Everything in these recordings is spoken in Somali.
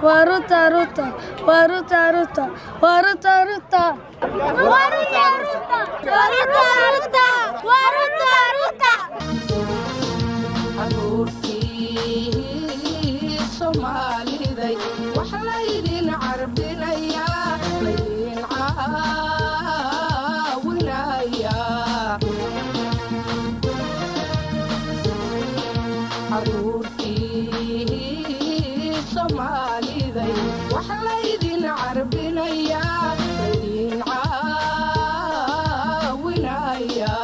waa ruta ruta waa ruta ruta waa ruta ruta caruurtii soomaaliday wax laydin carbinaya laydin caawinaya caruurtii soomaaliday wax laydin carbinaya laydin caawinaya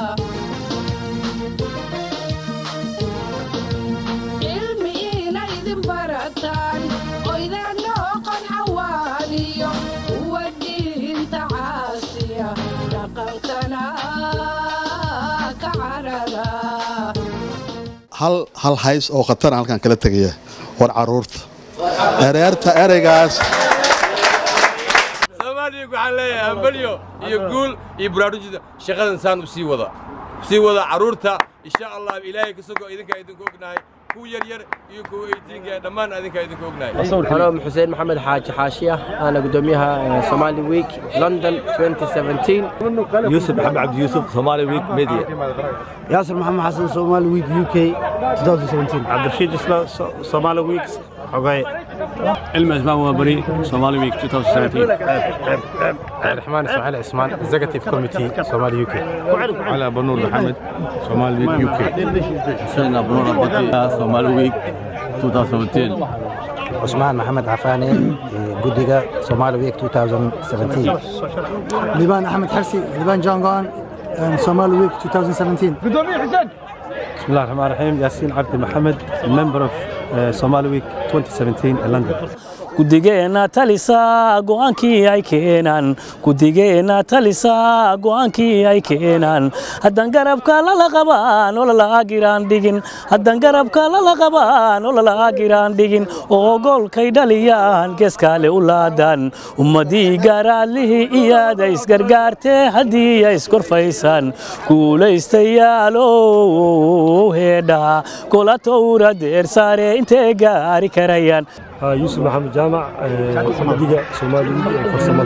cilmi inaydin barataan oydaan noqon xawaaniyo kuwa diinta caasiya dhaqankana ka carara hal hal hays oo khatara halkan kala tegaya war caruurta ereerta ereygaas soomaaliya waxaan leeyahay hambalyo iyo guul iyo baraarujida shaqadan saan u sii wada sii wada carruurta insha allah ilaahay ka sogo idinkaa idinku ognahay kuwa yar yar iyo kuwa eytiinka dhammaan idinkaa idinku ognahay Hello, حسين محمد حاج حاشية أنا قدوميها سومالي ويك لندن 2017 يوسف محمد عبد يوسف صومالي ويك ميديا ياسر محمد حسن صومالي ويك يو كي 2017 عبد الرشيد اسلام صومالي ويك حقاي علم اسماء وبري صومالي ويك 2017 عبد الرحمن اسماعيل عثمان اكزيكتيف كوميتي سومالي يو كي على بنور محمد صومالي ويك يو كي حسين ابو نور البطي صومالي ويك 2017 عثمان محمد عفاني قدقة سومالي ويك 2017 لبان أحمد حرسي لبان جانغان صومالي ويك 2017 بسم الله الرحمن الرحيم ياسين عبد محمد ممبر اوف صومالي ويك 2017 لندن gudigeenna talisaa go'aankii ay keenaan gudigeenna talisaa go'aankii ay keenaan haddaan garabka lala qabaan oo lala'agiraan dhigin haddaan garabka lala qabaan oo lala'agiraan dhigin oo goolkay dhaliyaan geeskaale u laadaan ummadii gaaraadlihii iyaada isgargaartee haddii ay iskorfaysaan guulaystayaalow heedhaa gola towra deersaare intee gaari karayaan يوسف محمد جامع مدينة صومالي ويك فرسمة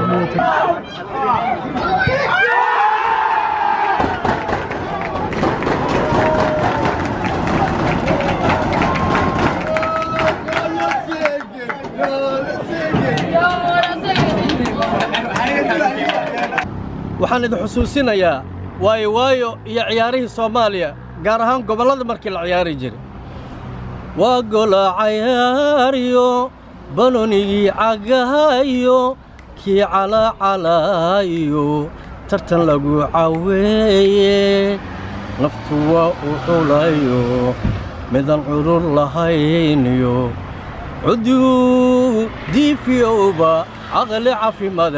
waxaan idin xusuusinayaa waayo waayo iyo ciyaarihii soomaaliya gaar ahaan gobollada markii la ciyaari jiray waa gola cayaariyo balonigii cagahayo kii calacalaayo tartan lagu caweeye naftu waa u culayo midan curur lahayniyo cuduu diifiyowba caqli caafimaad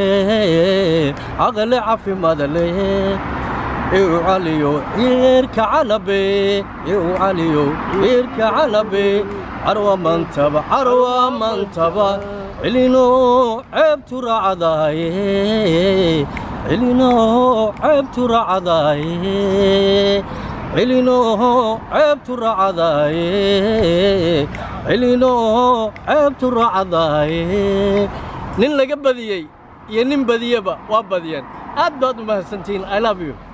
leh caqli caafimaad leh iu caliyo ciirka calabe iu caliyo ciirka calabe carwa mantaba carwa mantaba cilino ceebtu raacdaaye cilino ceebtu raacdaaye cilino ceebtu raacdaaye cilino ceebtu raacdaaye nin laga badiyey iyo nin badiyeba waa badiyeen aad baad u mahadsantihiin i love you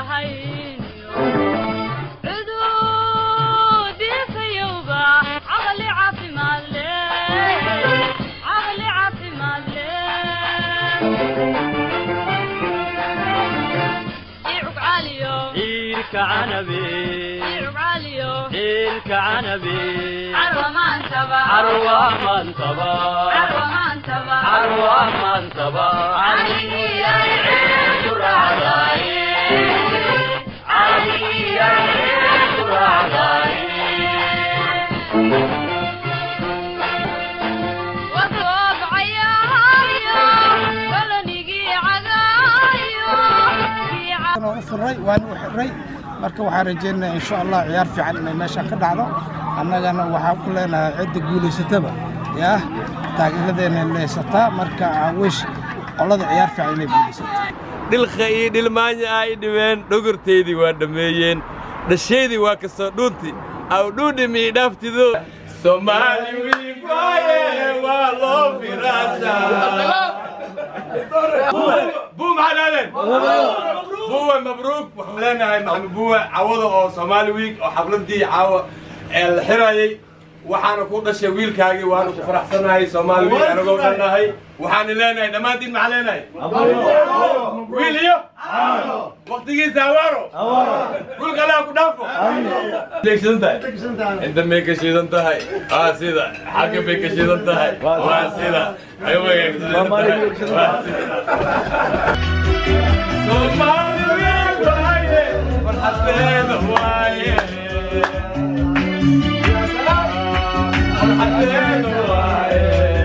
عدود فيوبا عنبي إلك عنبي عروة منتبة عروة منتبة عروة منتبة عروة منتبة علي يا عيد الرعاي علي يا عيد الرعاي وثوب عيايا ولا نجي عدايا waan u furay waan u xiray marka waxaan rajaynayaa insha allah ciyaar fiican inay meesha ka dhacdo annagana waxaan ku leenahay cidda guulaysataba yaa taageeradeena leysataa marka aan wish qolada ciyaar fiican inay guulaysato dhilka iyo dhilmaanya ah i dhibeen dhogortaydii waa dhammeeyeen dhashaydii waa kastoo dhuunti aw dhuudhimi i dhaaftido soomaali wiigooye waa loo firaashaa buu maxaa dhahdeen buwe mabruuk waxaan leenahay maxamed buwe cawada oo soomaali wiig oo xafladii caawa ee la xirayay waxaana ku dhashay wiilkaagii waanu ku faraxsanahay soomaali wiig anagoo dhannahay waxaana leenahay dhammaantiin maxaa leenahay wiil iyo waqtigiisa awaaro dhulka allaha ku dhaafo deegsan tahay inta may ka shiidan tahay waa sida xagga bay ka shiidan tahay waa sida ayubay ka shiidan tahay waa sida soomaali wiig waaye farxadeeda waaye farxadeeda waaye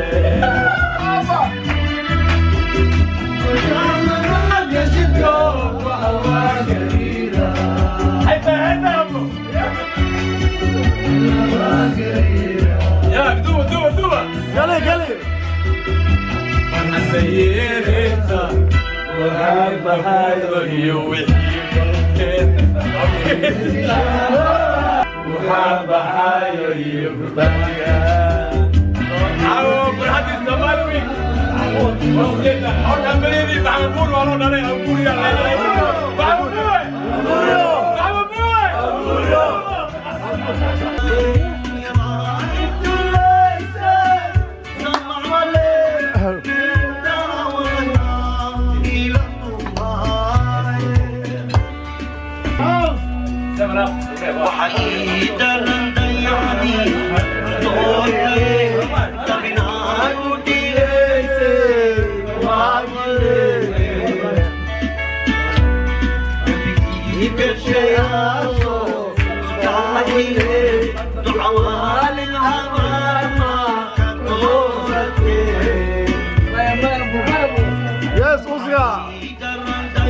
Yes, Oscar.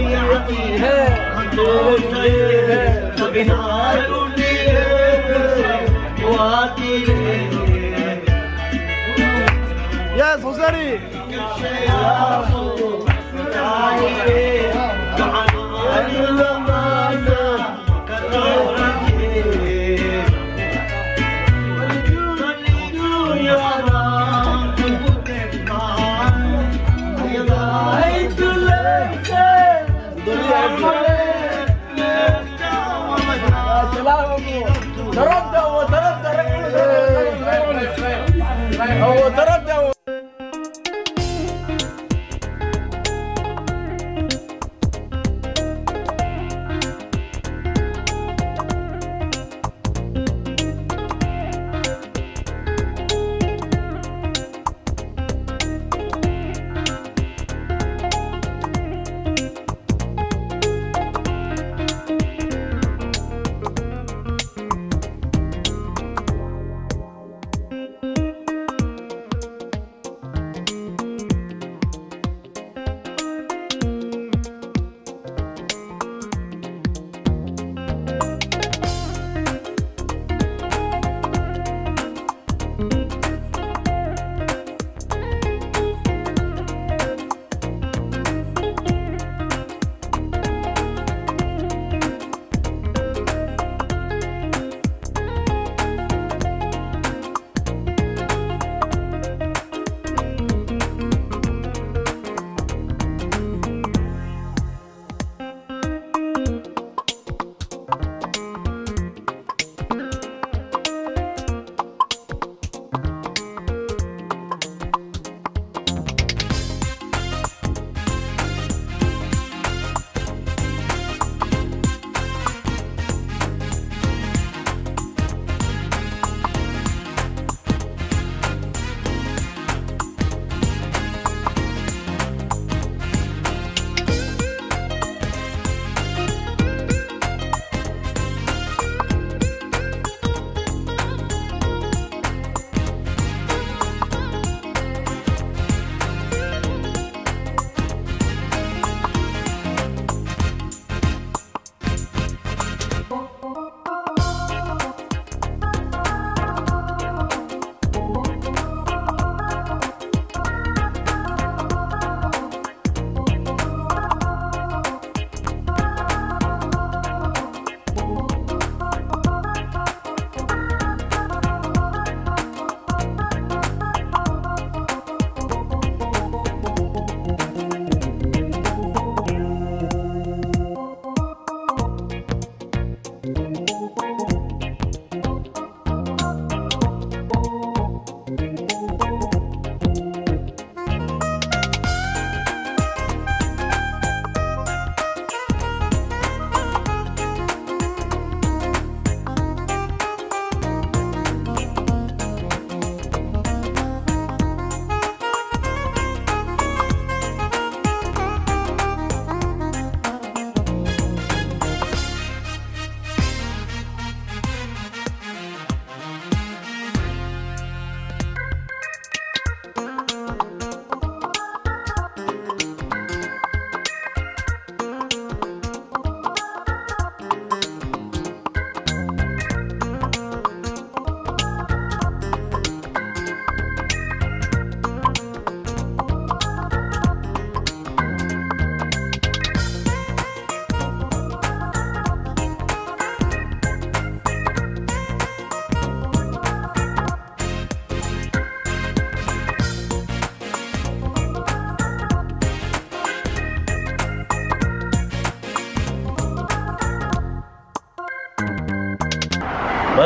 Yes, Joseri. هو تردى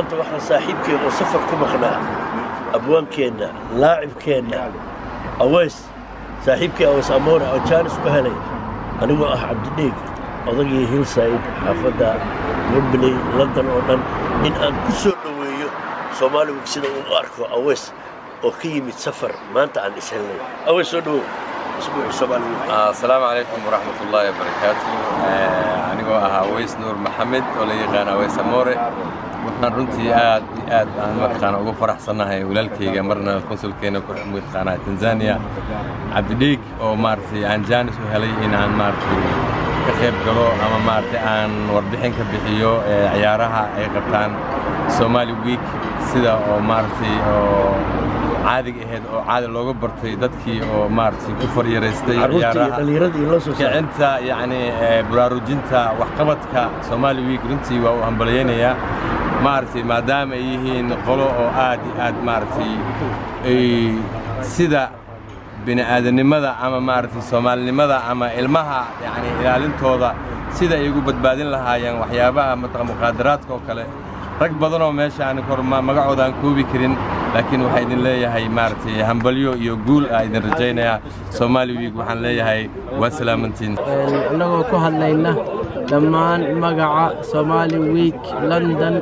maanta waxaan saaxiibkeen oo safar ku maqnaa abwaankeenna laacibkeenna aweys saaxiibkii aweys amoore oo jaanis ku helay anigoo ah cabdidheeg odagii hillside xaafadda wembley london oo dhan in aan ku soo dhoweeyo soomaali week sida uu u arko aweys oo ka yimid safar maanta aan is helnay aweys soo dhowow isbuuci soomaali week asalaamu calaykum waraxmat ullaahi wabarakaatu anigoo ahaa aweys nuur maxamed oo la yaqaan aweys amoore waxaan runtii aad iyo aad aan mataqaana ugu faraxsannahay walaalkayga marna konsulkeena ku mataqaanaa tanzania cabdidhiig oo maaragtay aan jaanis u helay in aan maaragtay ka qayb galo ama maaragtay aan warbixin ka bixiyo ee ciyaaraha ay qabtaan somali week sida oo maaragtay oo caadiga ahayd oo caadi looga bartay dadkii oo maaragtay ku faryaraystay Carruurtii iyo ciyaaraha dhallinyaradii loo soo saaray. kicinta yacni ee, baraarujinta waxqabadka somali week runtii waa u hambalyaynayaa maaragtay maadaama ay yihiin qolo oo aad iyo aad maaragtay ay sida bini'aadanimada ama maaragtay soomaalinimada ama ilmaha yacni ilaalintooda sida ay ugu badbaadin lahaayeen waxyaabaha mataqa muqaadaraadka oo kale rag badan oo meesha aan kor ma- magacooda aan koobi karin laakiin waxaa idin leeyahay maaragtay hambalyo iyo guul aa idin rajaynayaa somali week waxaan leeyahay waa salaamantiin annagoo ku hadlayna dhammaan magaca Somali Week London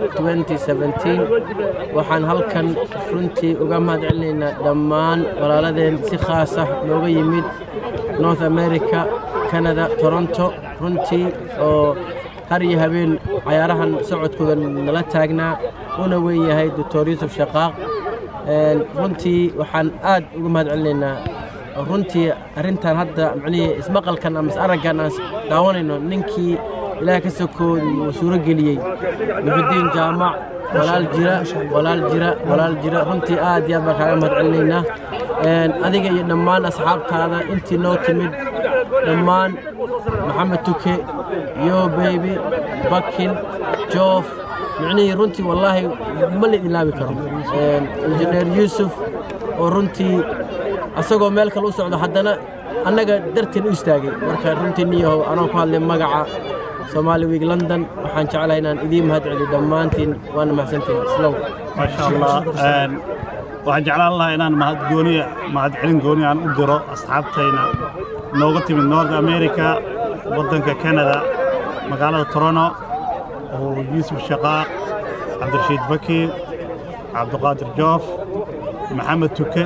2017 waxaan halkan runtii uga mahadcelinaynaa dhammaan walaaladeen si khaas ah nooga yimid North America, Canada, Toronto runtii oo har iyo habeen cayaarahan socodkooda nala taagnaa una weyn yahay Dr. Yusuf Shaqaaq Een, runtii waxaan aad uga mahadcelinaynaa runtii arrintan hadda macnihii ismaqalkan ama is-araggan aan daawanayno ninkii ilaah ka sokoo uu suuro geliyey muxudiin jaamac walaal jira walaal jira walaal jira runtii aad iyo aad baan kaaga mahadcelinaynaa Een, adiga iyo dhammaan asxaabtaada intii noo timid dhammaan maxamed tuke yo beybi bakin joof micnihii runtii wallaahi ma la ilaabi karo Een, injineer yuusuf oo runtii asagoo meel kale u socdo haddana annaga darteen u istaagay marka runtii niyahow anoo ku hadlay magaca Somali Week London waxaan jeclahay inaan idiin mahadceliyo dhammaantiin waana mahadsantihiin islow ما شاء الله Een, waxaan jeclaan lahaa inaan mahad gooniya mahadcelin gooni aan u diro asxaabtayna nooga timid north america waddanka canada magaalada toronto oo yuusuf shaqaaq cabdirashiid baki cabdiqaadir joof maxamed tuke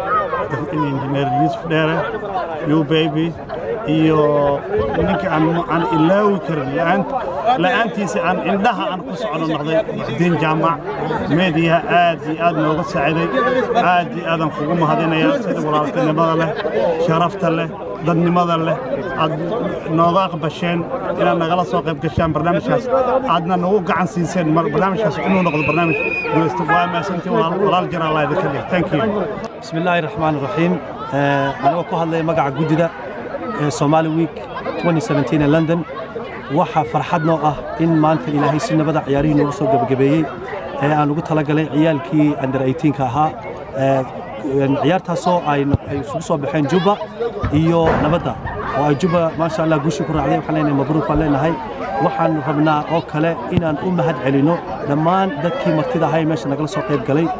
injineer yuusuf dheere yu baby iyo ninka aan aan ilaawi karin la'aan la'aantiisa aan indhaha aan ku socono noqday muxdiin jaamac meediyaha aad iyo aad nooga saaciday aad iyo aadaan kugu mahadinayaa sida walaaltinimada leh sharafta leh dadnimada leh aad nooga aqbasheen inaad nagala soo qayb gashaan barnaamijkaas aadna nagu gacan siiseen mar- barnaamijkaas inuu noqdo barnaamij guulaysta waa maasantii walaal walaal jir allah idinka dhig thank you بسم الله الرحمن الرحيم أنا ku hadlaya magaca gudida ee Somali Week 2017 ee London waxa farxad noo ah in maanta ilaahay si nabada ciyaarihii noogu soo gabagabeeyey ee aan ugu talagalay ciyaalkii under 18 ka ahaa ee ciyaartaasoo ay ay isugu soo baxeen Juba iyo nabadda oo ay Juba maasha Allah guushi ku raacday waxaan leenahay mabruuk baan leenahay waxaan rabnaa oo kale inaan u mahad celino dhammaan dadkii martida ahaa ee meesha nagala soo qayb galay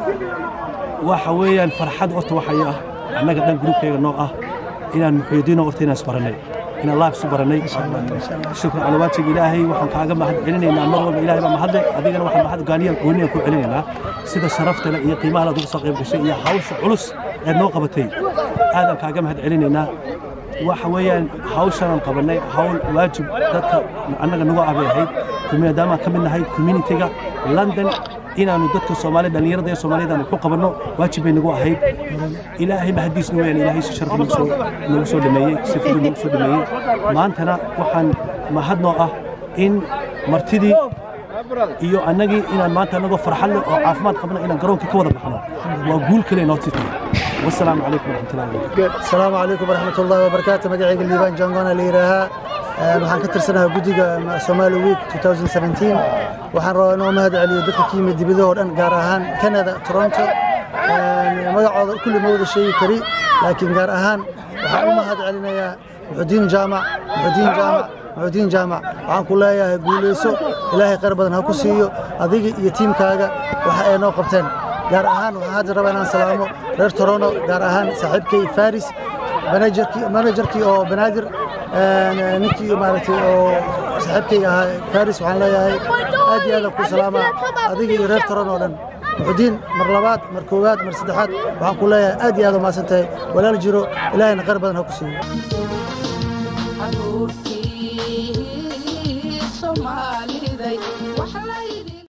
waxa weeyaan farxad horta waxay ah annaga dhan gruubkayga noo ah inaan muxuudiino horta inaan isbarannay inaan live isu barannay shukran cala waajiga ilaahay waxaan kaaga mahad celinaynaa mar walba ilaahay baa mahadle adigana waxaan mahad gaaniya gooniya ku celinaynaa sida sharafta leh iyo qiimaha aad uga soo qayb gashay iyo hawsha culus ee noo qabatay aadaan kaaga mahad celinaynaa waxa weeyaan hawshanaan qabannay hawl waajib dadka annaga nagu abay ahayd maadaama ka mid nahay communitiga london inaanu dadka soomaali dhallinyarada ee soomaaliyada aanu ku qabanno waajib bay nagu ahayd ilaahay mahadiisna weyaan ilaahay si sharaf nagu soo nagu soo dhameeyey si fudud nagu soo dhameeyey maantana waxaan mahad noo ah in martidii iyo annagii inaan maanta annagoo farxad leh oo caafimaad qabna inaan garoonka ka wada baxno waa guul kale noo sii tahay wasalaamu calaykum waraxmatullahi wabarakatu السلام عليكم ورحمة الله وبركاته مقعيق الليبان جانغونا ليراها waxaan ka tirsanahay guddiga Somali Week 2017 waxaan rabaa inuu mahad celiyo dadka ka yimid dibadda oo dhan gaar ahaan Canada Toronto magacooda kulli ma wada sheegi kari laakiin gaar ahaan waxaan u mahad celinayaa muxudiin jaamac muxudiin jaamac muxuudiin jaamac waxaan ku leeyahay guulayso ilaahay khayr badan ha ku siiyo adiga iyo tiimkaaga waxa ay noo qabteen gaar ahaan waxaan hadda rabaa inaan salaamo reer torono gaar ahaan saaxiibkay faris manajerkii manajerkii oo banaadir een, ninkii maaragtay oo saaxiibkay ahaa faris waxaan leeyahay aad iyo aad aan ku salaamaa adiga iyo reer torono oo dhan muxudiin mar labaad mar koowaad mar saddexaad waxaan ku leeyahay aad iyo aad u mahadsan tahay walaal jiro ilaahayna khayr badan ha ku siiyo